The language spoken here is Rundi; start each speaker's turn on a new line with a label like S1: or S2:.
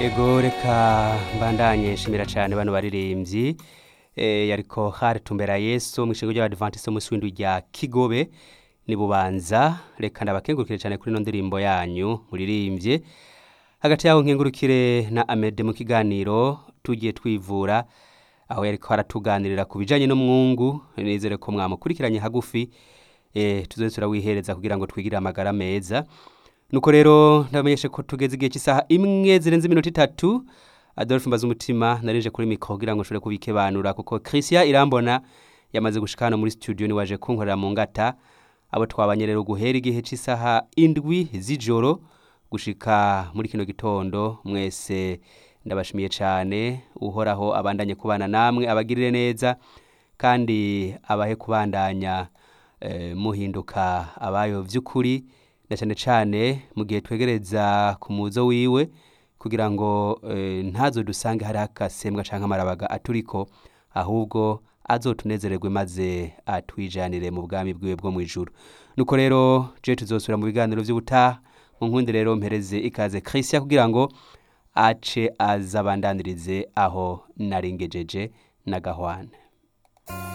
S1: ego reka mbandanye nshimira cyane bano baririmbyi eh, yariko hari tumbera yesu mu ishingo ry'abadivantiste umunsi w'indwi rya kigobe ni bubanza reka ndabakengurukire cyane kuri ino ndirimbo yanyu muririmbye hagati yaho nkengurukire na amede mu kiganiro tugiye twivura aho yariko aratuganirira ku bijanye n'umwungu nizere ko mwamukurikiranye hagufi eh, tuzoze turawihereza kugira ngo twigire amagara meza nuko rero ndabamenyeshe ko tugeze igihe cy'isaha imwe zirenze iminota itatu adolphe mbaza umutima narinje kuri mikoro kugira ngo nshobore kubikebanura kuko christian irambona yamaze gushika hano muri studio ni waje kunkorera mu ngata abo twabanye rero guhera igihe cy'isaha indwi z'ijoro gushika muri kino gitondo mwese ndabashimiye cyane uhoraho abandanye kubana namwe abagirire neza kandi abahe kubandanya eh, muhinduka abayo vy'ukuri na cyane cyane mu gihe twegereza ku muzo wiwe kugira ngo eh, ntazo dusange hari akasembwa canke amarabaga aturiko ahubwo azotunezererwe maze atwijanire mu bwami bwiwe bwo mu ijuru nuko rero je tuzosubira mu biganiro vy'ubutaha mu nkundi rero mpereze ikaze Christian kugira ngo ace azabandanirize aho naringejeje na gahwana